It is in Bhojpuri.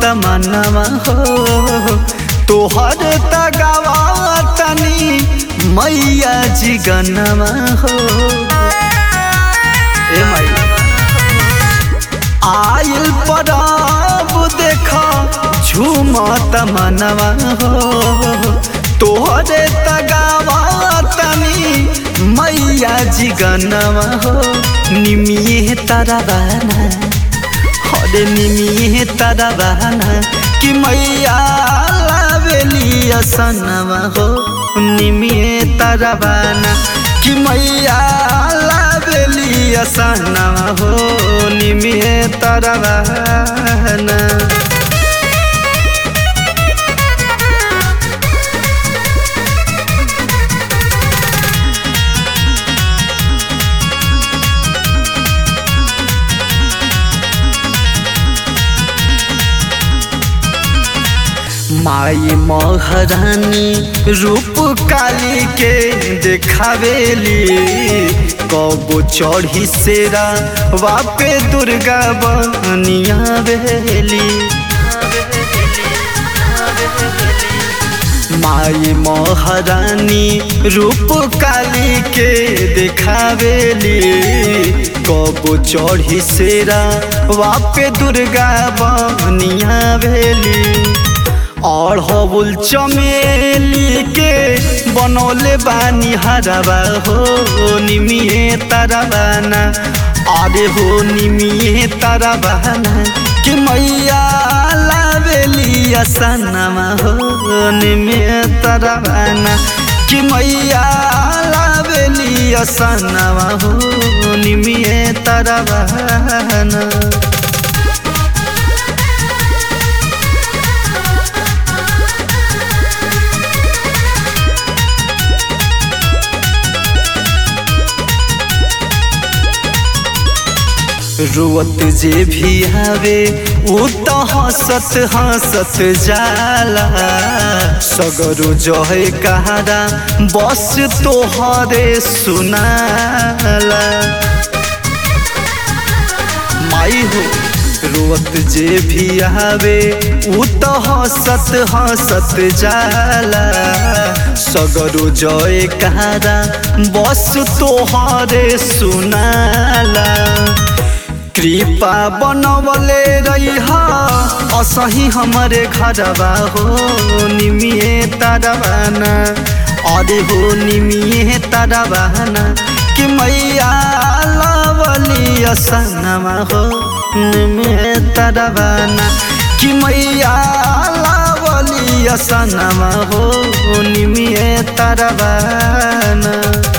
तमन्नावा हो तोहर तगावा तनी मैया जी गन्नावा हो ए मैया आइल पराब देखा झूमत मनवा हो तोहरे तगावा तनी मैया जी गनवा हो निमिये तारा बहना हरे निमिये तारा बहना कि मैया लावेली असनवा हो निमिये तारा बहना कि मैया लावेली असनवा हो निमिये तारा बहना माई महारानी रूप काली के देखावेली कबो चढ़ी सेरा वापे दुर्गा बनिया बेली माई महारानी रूप काली के देखावेली कबो चढ़ी सेरा वापे दुर्गा बनिया भेली और हबुल चमेली के बनौले बानी हरबा हो निमिए तरबाना अरे हो निमिए तरबाना कि मैया लावेली असनमा हो निमिए तरबाना कि मैया लावेली असनमा हो निमिए तरबाना रोवत जे भी आवे उ तो हंसत हंसत जाला सगरो जहे कहारा बस तोहरे सुनाला माई हो रोवत जे भी आवे उ तो हंसत हंसत जाला सगरो जय कहारा बस तोहरे सुनाला कृपा बनवले रही असही हमारे घरबा हो निमिए तारबाना अरे हो निमिए तारबाना कि मैया लवली असनमा हो निमिए तारबाना कि मैया लवली असनमा हो निमिए तारबाना